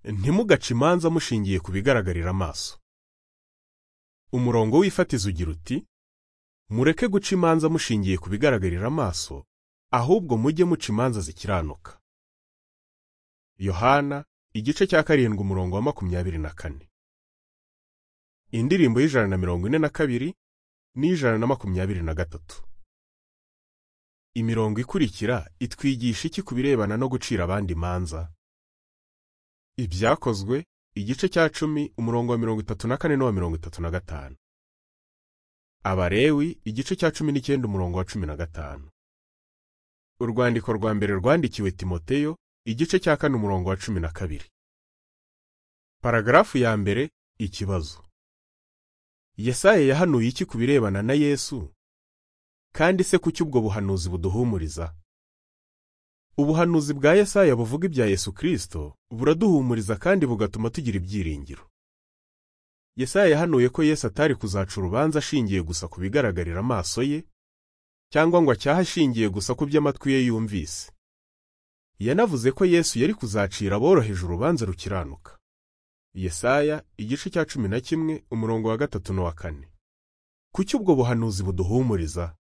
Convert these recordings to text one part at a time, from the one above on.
ntimugace imanza mushingiye ku bigaragarira amaso umurongo w'ifatizo ugira uti mureke guca imanza mushingiye ku bigaragarira amaso ahubwo mujye muca imanza zikiranuka yohana igice cya karindwi umurongo wa makumyabiri na kane indirimbo y'ijana na mirongo ine na kabiri n'ijana na makumyabiri na gatatu imirongo ikurikira itwigisha iki ku birebana no gucira abandi imanza ibyakozwe igice cya cumi umurongo wa mirongo itatu na kane n'uwa mirongo itatu na gatanu abarewi igice cya cumi n'icyenda umurongo wa cumi na gatanu urwandiko rwa mbere rwandikiwe timoteyo igice cya kane umurongo wa cumi na kabiri paragarafu ya mbere ikibazo yesaye yahanuye iki ku birebana na yesu kandi se kuki ubwo buhanuzi buduhumuriza ubuhanuzi bwa yesaya buvuga ibya yesu kirisito buraduhumuriza kandi bugatuma tugira ibyiringiro yesaya yahanuye ko yesu atari kuzaca urubanza ashingiye gusa ku bigaragarira amaso ye cyangwa ngo acyahe ashingiye gusa ku by'amatwi ye yumvise yanavuze ko yesu yari kuzacira aboroheje urubanza rukiranuka yesaya igice cya cumi na kimwe umurongo wa gatatu n'uwa kane kuki ubwo buhanuzi buduhumuriza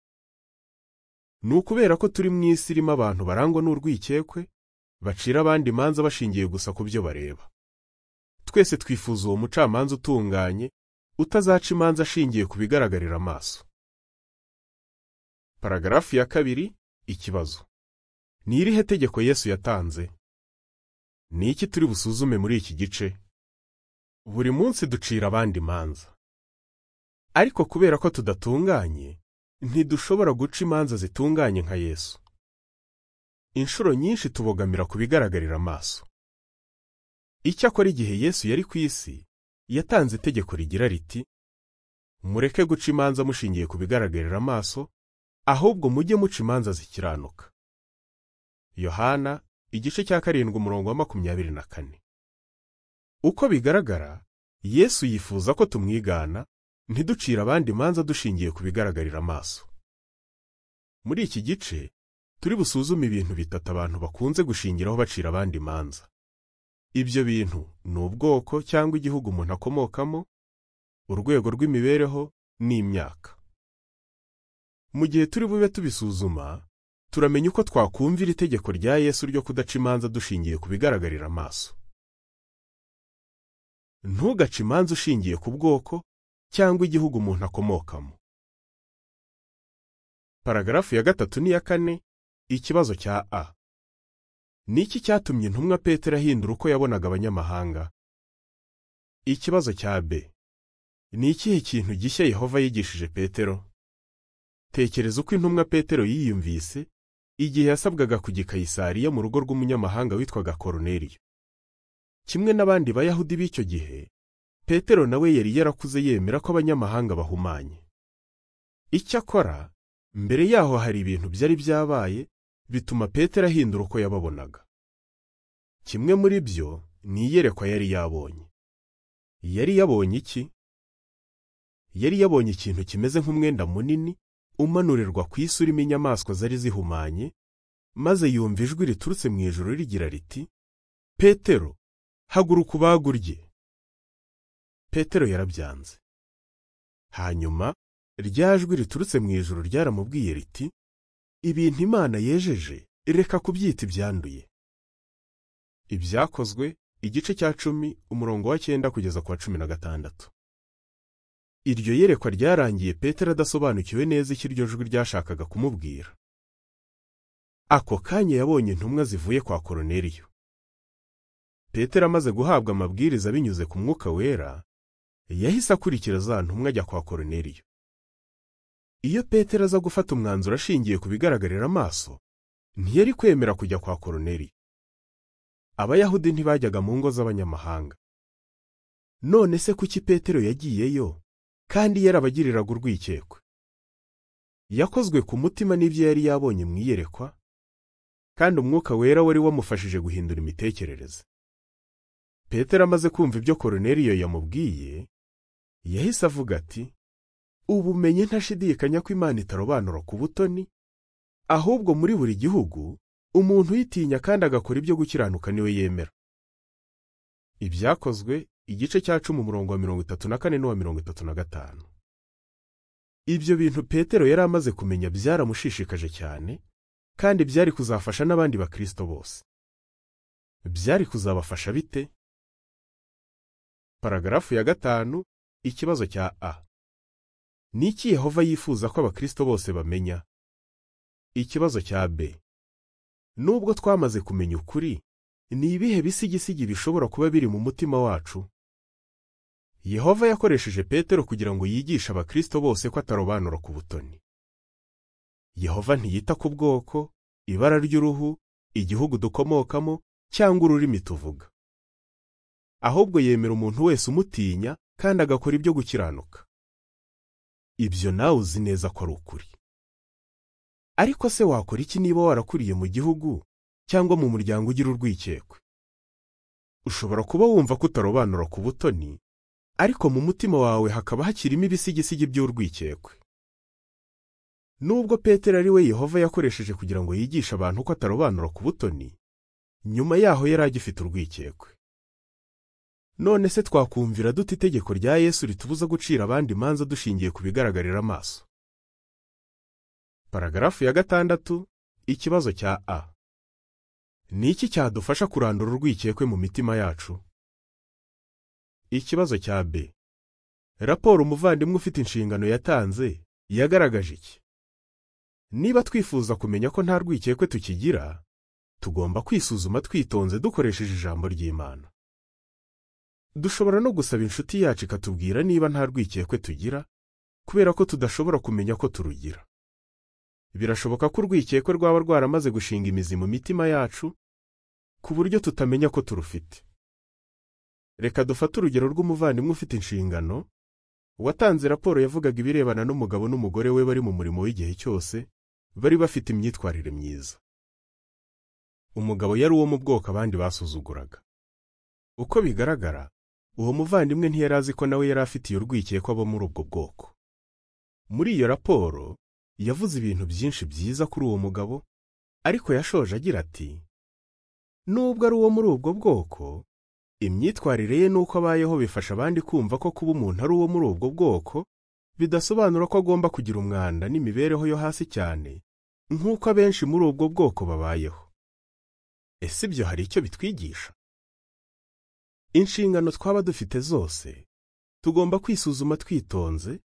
ni ukubera ko turi mu isi irimo abantu barangwa n'urwikekwe bacira abandi imanza bashingiye gusa ku byo bareba twese twifuza uwo mucamanza utunganye utazaca imanza ashingiye ku bigaragarira amaso paragarafu ya kabiri ikibazo ni irihe tegeko yesu yatanze ni iki turi busuzume muri iki gice buri munsi ducira abandi imanza ariko kubera ko tudatunganye ntidushobora guca imanza zitunganye nka yesu inshuro nyinshi tubogamira ku bigaragarira amaso icyakora igihe yesu yari ku isi yatanze itegeko rigira riti mureke guca imanza mushingiye ku bigaragarira amaso ahubwo mujye muca imanza zikiranuka yohana igice cya karindwi umurongo wa makumyabiri na kane uko bigaragara yesu yifuza ko tumwigana ntiducire abandi imanza dushingiye ku bigaragarira amaso muri iki gice turi busuzume ibintu bitatu abantu bakunze gushingiraho bacira abandi imanza ibyo bintu ni ubwoko cyangwa igihugu umuntu akomokamo urwego rw'imibereho n'imyaka mu gihe turi bube tubisuzuma turamenya uko twakumvira itegeko rya yesu ryo kudaca imanza dushingiye ku bigaragarira amaso ntugace imanza ushingiye ku bwoko cyangwa igihugu umuntu akomokamo paragarafu ya gatatu n'iya kane ikibazo cya a ni iki cyatumye intumwa petero ahindura uko yabonaga abanyamahanga ikibazo cya b ni ikihe kintu gishya yehova yigishije petero tekereza uko intumwa petero yiyumvise igihe yasabwaga kujya i kayisariya mu rugo rw'umunyamahanga witwaga koruneriyo kimwe n'abandi bayahudi b'icyo gihe petero nawe yari yarakuze yemera ko abanyamahanga bahumanye icyakora mbere yaho hari ibintu byari byabaye bituma petero ahindura uko yababonaga kimwe muri byo ni iyerekwa yari yabonye yari yabonye iki yari yabonye ikintu kimeze nk'umwenda munini umanurirwa ku isi urimo inyamaswa zari zihumanye maze yumva ijwi riturutse mu ijoro rigira riti petero haguruka ubagurye petero yarabyanze hanyuma rya jwi riturutse mu ijoro ryaramubwiye riti ibintu imana yejeje reka kubyita ibyanduye ibyakozwe igice cya cumi umurongo wa cyenda kugeza ku wa cumi na gatandatu iryo yerekwa ryarangiye petero adasobanukiwe neza icyo iryo jwi ryashakaga kumubwira ako kanya yabonye intumwa zivuye kwa koroneriyo petero amaze guhabwa amabwiriza binyuze ku mwuka wera yahise akurikira za ntumwa ajya kwa koroneriyo iyo petero aza gufata umwanzuro ashingiye ku bigaragarira amaso ntiyari kwemera kujya kwa koroneriyo abayahudi ntibajyaga mu ngo z'abanyamahanga none se kuki petero yagiyeyo kandi yarabagiriraga urwikekwe yakozwe ku mutima n'ibyo yari yabonye mu iyerekwa kandi umwuka wera wari wamufashije guhindura imitekerereze petero amaze kumva ibyo koroneriyo yamubwiye yahise avuga ati ubumenyi ntashidikanya ko imana itarobanura ku butoni ahubwo muri buri gihugu umuntu uyitinya kandi agakora ibyo gukiranuka niwe yemera ibyakozwe igice cya cumi umurongo wa mirongo itatu na kane n'uwa mirongo itatu na gatanu ibyo bintu petero yari amaze kumenya byaramushishikaje cyane kandi byari kuzafasha n'abandi bakristo bose byari kuzabafasha bite paragarafu ya gatanu ikibazo cya a ni iki yehova yifuza ko abakristo bose bamenya ikibazo cya b nubwo twamaze kumenya ukuri ni ibihe bisigisigi bishobora kuba biri mu mutima wacu yehova yakoresheje petero kugira ngo yigishe abakristo bose ko atarobanura ku butoni yehova ntiyita ku bwoko ibara ry'uruhu igihugu dukomokamo cyangwa ururimi tuvuga ahubwo yemera umuntu wese umutinya kandi agakora ibyo gukiranuka ibyo nawe uzi neza ko ari ukuri ariko se wakora iki niba warakuriye mu gihugu cyangwa mu muryango ugira urwikekwe ushobora kuba wumva ko utarobanura ku butoni ariko mu mutima wawe hakaba hakirimo ibisigisigi by'urwikekwe nubwo petero ari we yehova yakoresheje kugira ngo yigishe abantu ko atarobanura ku butoni nyuma yaho yari agifite urwikekwe none se twakumvira dute itegeko rya yesu ritubuza gucira abandi imanza dushingiye ku bigaragarira amaso paragarafu ya gatandatu ikibazo cya a ni iki cyadufasha kurandura urwikekwe mu mitima yacu ikibazo cya b raporo umuvandimwe ufite inshingano yatanze yagaragaje iki niba twifuza kumenya ko nta rwikekwe tukigira tugomba kwisuzuma twitonze dukoresheje ijambo ry'imana dushobora no gusaba inshuti yacu ikatubwira niba nta rwikekwe tugira kubera ko tudashobora kumenya ko turugira birashoboka ko urwikekwe rwaba rwaramaze gushinga imizi mu mitima yacu ku buryo tutamenya ko turufite reka dufate urugero rw'umuvandimwe ufite inshingano watanze raporo yavugaga ibirebana n'umugabo n'umugore we bari mu murimo w'igihe cyose bari bafite imyitwarire myiza umugabo yari uwo mu bwoko abandi basuzuguraga uko bigaragara uwo muvandimwe ntiyari azi ko nawe yari afitiye urwikekwe abo muri ubwo bwoko muri iyo raporo yavuze ibintu byinshi byiza kuri uwo mugabo ariko yashoje agira ati nubwo ari uwo muri ubwo bwoko imyitwarire ye n'uko abayeho bifasha abandi kumva ko kuba umuntu ari uwo muri ubwo bwoko bidasobanura ko agomba kugira umwanda n'imibereho yo hasi cyane nk'uko abenshi muri ubwo bwoko babayeho ese ibyo hari icyo bitwigisha inshingano twaba dufite zose tugomba kwisuzuma twitonze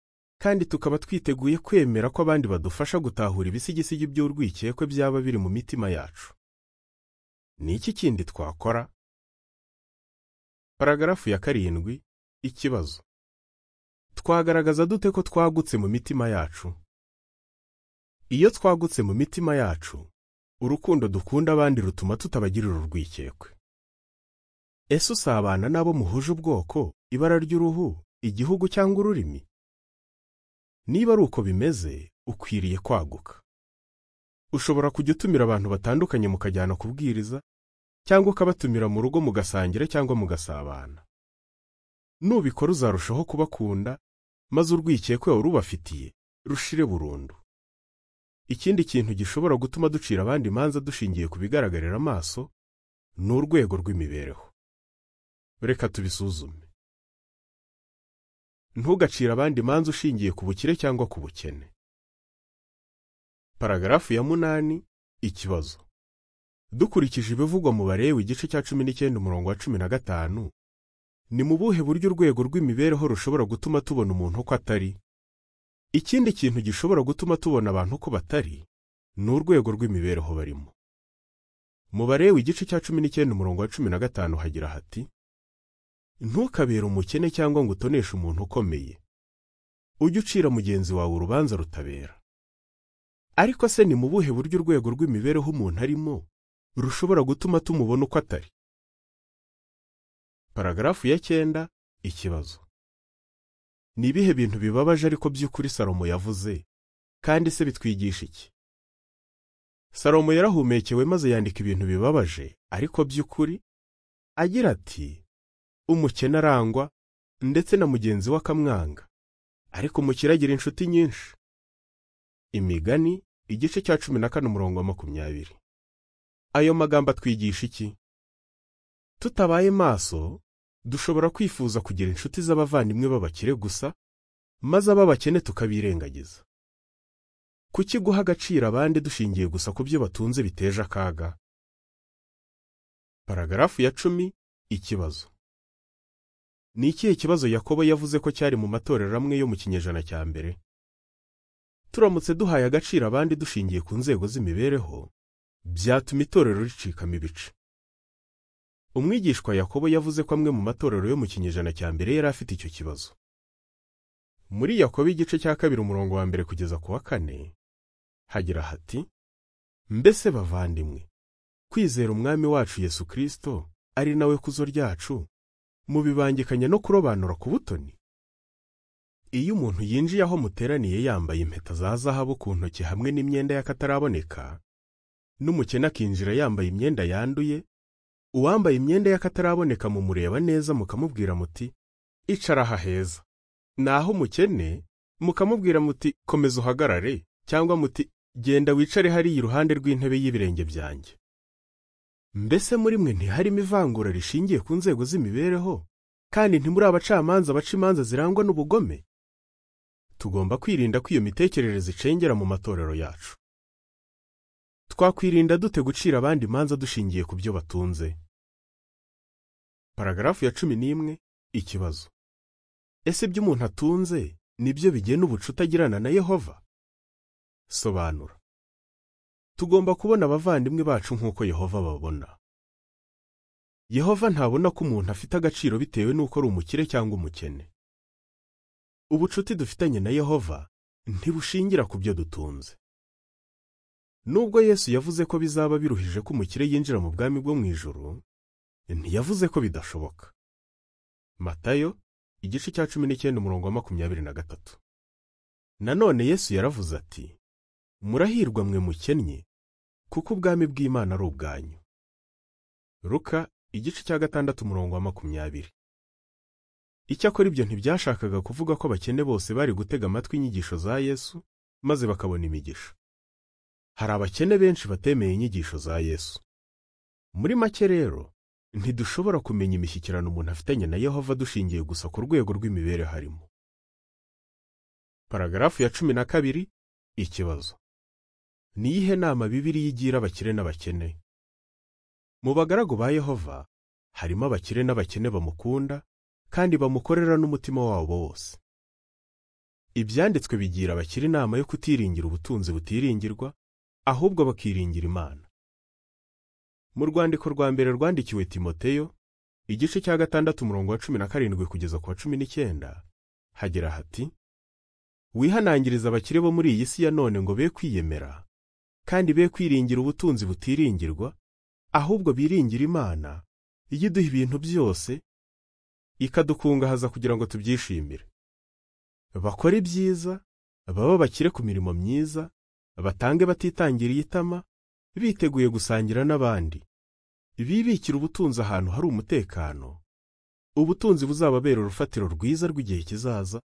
kandi tukaba twiteguye kwemera ko abandi badufasha gutahura ibisigisigi by'urwikekwe byaba biri mu mitima yacu ni iki kindi twakora paragarafu ya karindwi ikibazo twagaragaza dute ko twagutse mu mitima yacu iyo twagutse mu mitima yacu urukundo dukunda abandi rutuma tutabagirira urwikekwe ese usabana n'abo muhuje ubwoko ibara ry'uruhu igihugu cyangwa ururimi niba ari uko bimeze ukwiriye kwaguka ushobora kujya utumira abantu batandukanye mukajyana kubwiriza cyangwa ukabatumira mu rugo mugasangira cyangwa mugasabana nubikora uzarushaho kubakunda maze urwikekwe urubafitiye rushire burundu ikindi kintu gishobora gutuma ducira abandi imanza dushingiye ku bigaragarira amaso ni urwego rw'imibereho reka tubisuzume ntugacire abandi imanza ushingiye ku bukire cyangwa ku bukene paragarafu ya munani ikibazo dukurikije ibivugwa mu barewe igice cya cumi n'icyenda umurongo wa cumi na gatanu ni mu buhe buryo urwego rw'imibereho rushobora gutuma tubona umuntu uko atari ikindi kintu gishobora gutuma tubona abantu uko batari ni urwego rw'imibereho barimo mu barewe igice cya cumi n'icyenda umurongo wa cumi na gatanu hagira hati ntukabere umukene cyangwa ngo utoneshe umuntu ukomeye ujye ucira mugenzi wawe urubanza rutabera ariko se ni mu buhe buryo urwego rw'imibereho umuntu arimo rushobora gutuma tumubona uko atari paragarafu ya cyenda ikibazo ni ibihe bintu bibabaje ariko by'ukuri salomo yavuze kandi se bitwigisha iki salomo yarahumekewe maze yandika ibintu bibabaje ariko by'ukuri agira ati umukene arangwa ndetse na mugenzi we akamwanga ariko umukire agira inshuti nyinshi imigani igice cya cumi na kane umurongo wa makumyabiri ayo magambo atwigisha iki tutabaye maso dushobora kwifuza kugira inshuti z'abavandimwe b'abakire gusa maze ab'abakene tukabirengagiza kuki guha agaciro abandi dushingiye gusa ku byo batunze biteje akaga paragarafu ya cumi ikibazo ni ikihe kibazo yakobo yavuze ko cyari mu matorero amwe yo mu kinyejana cya mbere turamutse duhaye agaciro abandi dushingiye ku nzego z'imibereho byatuma itorero ricikamo ibice umwigishwa yakobo yavuze ko amwe mu matorero yo mu kinyejana cya mbere yari afite icyo kibazo muri yakobo igice cya kabiri umurongo wa mbere kugeza ku wa kane hagira hati mbese bavandimwe kwizera umwami wacu yesu kirisito ari nawe kuzo ryacu mubibangikanya no kurobanura ku butoni iyo umuntu yinjiye aho muteraniye yambaye impeta za zahabu ku ntoki hamwe n'imyenda y'akataraboneka n'umukene akinjira yambaye imyenda yanduye uwambaye imyenda y'akataraboneka mumureba neza mukamubwira muti icara aha heza naho umukene mukamubwira muti komeza uhagarare cyangwa muti genda wicare hariya iruhande rw'intebe y'ibirenge byanjye mbese muri mwe ntiharimo ivangura rishingiye ku nzego z'imibereho kandi ntimuri abacamanza baca imanza zirangwa n'ubugome tugomba kwirinda ko iyo mitekerereze icengera mu matorero yacu twakwirinda dute gucira abandi imanza dushingiye ku byo batunze paragarafu ya cumi n'imwe ikibazo ese ibyo umuntu atunze ni byo bigena ubucuti agirana na yehova sobanura tugomba kubona abavandimwe bacu nk'uko yehova babona yehova ntabona ko umuntu afite agaciro bitewe n'uko ari umukire cyangwa umukene ubucuti dufitanye na yehova ntibushingira ku byo dutunze nubwo yesu yavuze ko bizaba biruhije ko umukire yinjira mu bwami bwo mu ijuru ntiyavuze ko bidashoboka matayo igice cya cumi n'icyenda umurongo wa makumyabiri na gatatu nanone yesu yaravuze ati murahirwa mwe mukennye kuko ubwami bw'imana ari ubwanyu ruka igice cya gatandatu umurongo wa makumyabiri icyakora ibyo ntibyashakaga kuvuga ko abakene bose bari gutega amatwi inyigisho za yesu maze bakabona imigisha hari abakene benshi batemeye inyigisho za yesu muri make rero ntidushobora kumenya imishyikirano umuntu afitanye na yehova dushingiye gusa ku rwego rw'imibereho arimo paragarafu ya cumi na kabiri ikibazo ni iyihe nama bibiliya igira abakire n'abakene mu bagaragu ba yehova harimo abakire n'abakene bamukunda kandi bamukorera n'umutima wabo wose ibyanditswe bigira abakire inama yo kutiringira ubutunzi butiringirwa ahubwo bakiringira imana mu rwandiko rwa mbere rwandikiwe timoteyo igice cya gatandatu umurongo wa cumi na karindwi kugeza ku wa cumi n'icyenda hagira hati wihanangiriza abakire bo muri iyi si ya none ngo be kwiyemera kandi be kwiringira ubutunzi butiringirwa ahubwo biringira imana iyo iduha ibintu byose ikadukungahaza kugira ngo tubyishimire bakore ibyiza baba bakire ku mirimo myiza batange batitangiriye itama biteguye gusangira n'abandi bibikira ubutunzi ahantu hari umutekano ubutunzi buzababera urufatiro rwiza rw'igihe kizaza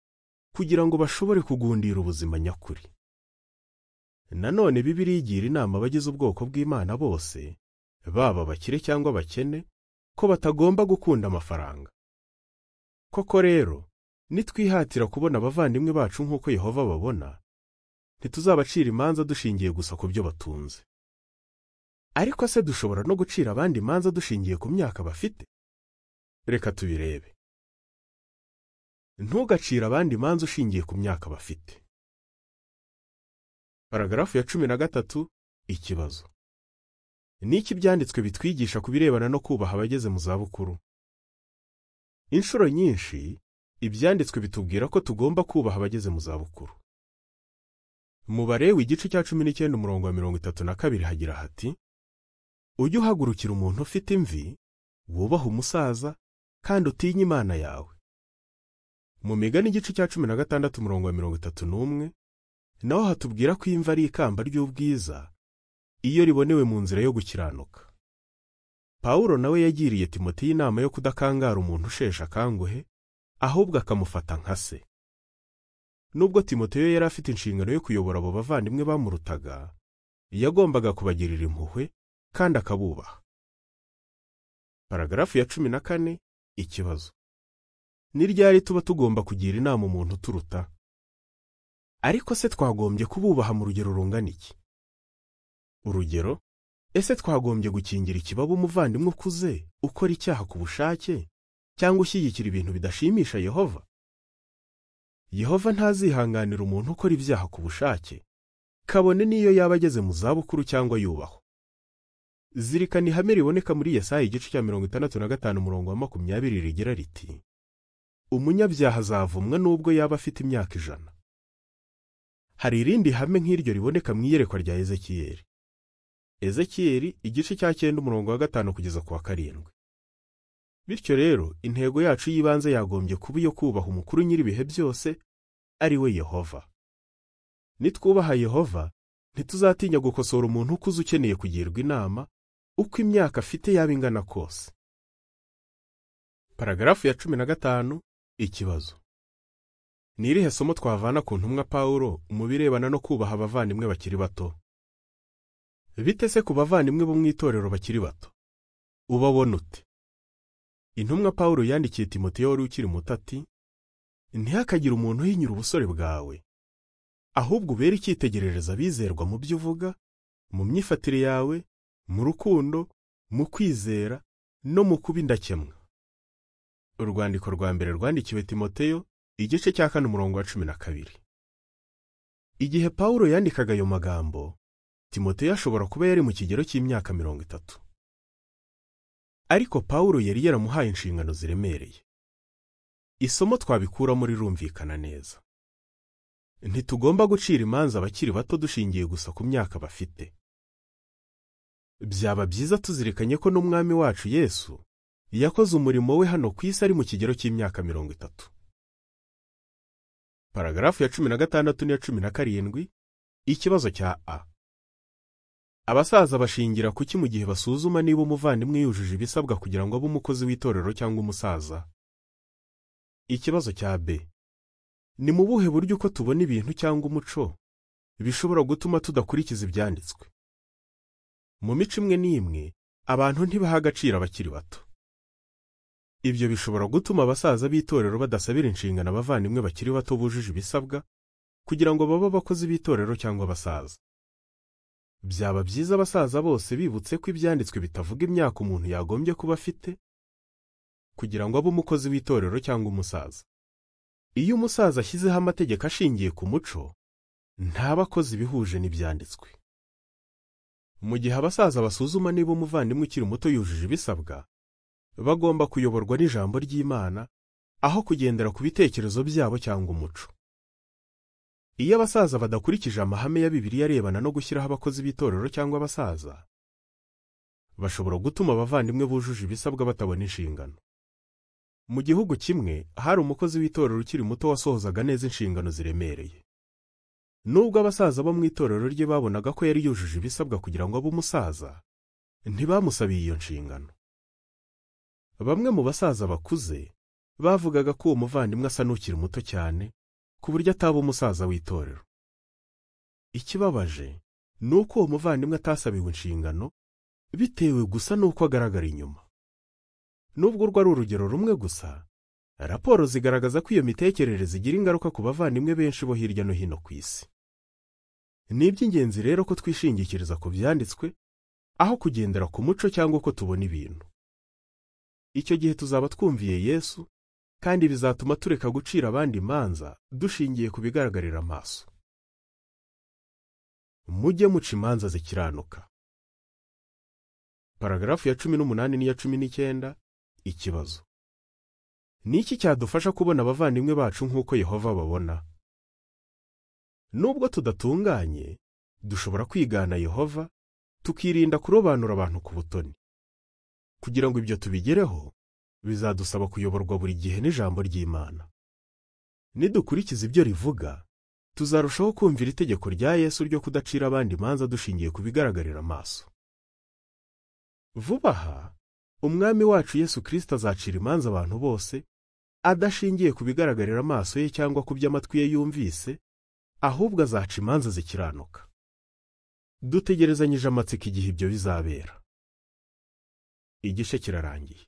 kugira ngo bashobore kugundira ubuzima nyakuri nanone bibiliya igira inama abagize ubwoko bw'imana bose baba abakire cyangwa abakene ko batagomba gukunda amafaranga koko rero nitwihatira kubona abavandimwe bacu nk'uko yehova babona ntituzabacira imanza dushingiye gusa ku byo batunze ariko se dushobora no gucira abandi imanza dushingiye ku myaka bafite reka tubirebe ntugacire abandi imanza ushingiye ku myaka bafite paragarafu ya cumi na gatatu ikibazo ni iki ibyanditswe bitwigisha ku birebana no kubaha abageze mu zabukuru inshuro nyinshi ibyanditswe bitubwira ko tugomba kubaha abageze mu zabukuru mu barewe igice cya cumi n'icyenda umurongo wa mirongo itatu na kabiri hagira hati ujye uhagurukira umuntu ufite imvi wubaha umusaza kandi utinye imana yawe mu migani igice cya cumi na gatandatu umurongo wa mirongo itatu n'umwe naho hatubwira ko imva ari ikamba ry'ubwiza iyo ribonewe mu nzira yo gukiranuka pawulo nawe yagiriye timoteyo inama yo kudakangara umuntu usheshe akanguhe ahubwo akamufata nka se nubwo timoteyo yari afite inshingano yo kuyobora abo bavandimwe bamurutaga yagombaga kubagirira impuhwe kandi akabubaha paragarafu ya cumi na kane Ikibazo ni ryari tuba tugomba kugira inama umuntu uturuta ariko se twagombye kububaha mu rugero rungana iki urugero ese twagombye gukingira ikibaba umuvandimwe ukuze ukora icyaha ku bushake cyangwa ushyigikira ibintu bidashimisha yehova yehova ntazihanganira umuntu ukora ibyaha ku bushake kabone n'iyo yaba ageze mu zabukuru cyangwa yubahwa zirikana ihame riboneka muri yesayi igice cya mirongo itandatu na gatanu umurongo wa makumyabiri rigira riti umunyabyaha azavumwa nubwo yaba afite imyaka ijana hari irindi hame nk'iryo riboneka mu iyerekwa rya ezekiyeli ezekiyeli igice cya cyenda umurongo wa gatanu kugeza ku wa karindwi bityo rero intego yacu y'ibanze yagombye kuba iyo kubaha umukuru nyir'ibihe byose ari we yehova nitwubaha yehova ntituzatinya gukosora umuntu ukuze ukeneye kugirwa inama uko imyaka afite yaba ingana kose paragarafu ya cumi na gatanu ikibazo ni irihe somo twavana ku ntumwa pawulo mu birebana no kubaha abavandimwe bakiri bato bite se ku bavandimwe bo mu itorero bakiri bato ubabona ute intumwa pawulo yandikiye timoteyo wari ukiri muto ati ntihakagire umuntu uhinyura ubusore bwawe ahubwo ubere icyitegererezo abizerwa mu byo uvuga mu myifatire yawe mu rukundo mu kwizera no mu kuba indakemwa urwandiko rwa mbere rwandikiwe timoteyo igice cya kane umurongo wa cumi na kabiri igihe pawulo yandikaga ayo magambo timoteyo ashobora kuba yari mu kigero cy'imyaka mirongo itatu ariko pawulo yari yaramuhaye inshingano ziremereye isomo twabikuramo rirumvikana neza ntitugomba gucira imanza abakiri bato dushingiye gusa ku myaka bafite byaba byiza tuzirikanye ko n'umwami wacu yesu yakoze umurimo we hano ku isi ari mu kigero cy'imyaka mirongo itatu paragarafu ya cumi na gatandatu n'iya cumi na karindwi ikibazo cya a abasaza bashingira kuki mu gihe basuzuma niba umuvandimwe yujuje ibisabwa kugira ngo abe umukozi w'itorero cyangwa umusaza ikibazo cya b ni mu buhe buryo uko tubona ibintu cyangwa umuco bishobora gutuma tudakurikiza ibyanditswe mu mico imwe n'imwe abantu ntibaha agaciro abakiri bato ibyo bishobora gutuma abasaza b'itorero badasabira inshingano abavandimwe bakiri bato bujuje ibisabwa kugira ngo babe abakozi b'itorero cyangwa abasaza byaba byiza abasaza bose bibutse ko ibyanditswe bitavuga imyaka umuntu yagombye kuba afite kugira ngo abe umukozi w'itorero cyangwa umusaza iyo umusaza ashyizeho amategeko ashingiye ku muco ntaba akoze ibihuje n'ibyanditswe mu gihe abasaza basuzuma niba umuvandimwe ukiri muto yujuje ibisabwa bagomba kuyoborwa n'ijambo ry'Imana aho kugendera ku bitekerezo byabo cyangwa umuco iyo abasaza badakurikije amahame ya Bibiliya arebana no gushyiraho abakozi b'itorero cyangwa abasaza bashobora gutuma abavandimwe bujuje ibisabwa batabona inshingano mu gihugu kimwe hari umukozi w'itorero ukiri muto wasohozaga neza inshingano ziremereye nubwo abasaza bo mu itorero rye babonaga ko yari yujuje ibisabwa kugira ngo abe umusaza ntibamusabiye iyo nshingano bamwe mu basaza bakuze bavugaga ko uwo muvandimwe asa n'ukiri muto cyane ku buryo ataba umusaza w'itorero ikibabaje ni uko uwo muvandimwe atasabiwe inshingano bitewe gusa n'uko agaragara inyuma nubwo urwo ari urugero rumwe gusa raporo zigaragaza ko iyo mitekerereze igira ingaruka ku bavandimwe benshi bo hirya no hino ku isi ni iby'ingenzi rero ko twishingikiriza ku byanditswe aho kugendera ku muco cyangwa uko tubona ibintu icyo gihe tuzaba twumviye yesu kandi bizatuma tureka gucira abandi imanza dushingiye ku bigaragarira amaso mujye muca imanza zikiranuka paragarafu ya cumi n'umunani n'iya cumi n'icyenda ikibazo ni iki cyadufasha kubona abavandimwe bacu nk'uko yehova babona nubwo tudatunganye dushobora kwigana yehova tukirinda kurobanura abantu ku butoni kugira ngo ibyo tubigereho bizadusaba kuyoborwa buri gihe n'ijambo ry'Imana nidukurikiza ibyo rivuga tuzarushaho kumvira itegeko rya Yesu ryo kudacira abandi imanza dushingiye ku bigaragarira amaso vuba aha umwami wacu Yesu Kristo azacira imanza abantu bose adashingiye ku bigaragarira amaso ye cyangwa ku by'amatwi ye yumvise ahubwo azaca imanza zikiranuka dutegerezanyije amatsiko igihe ibyo bizabera igice kirarangiye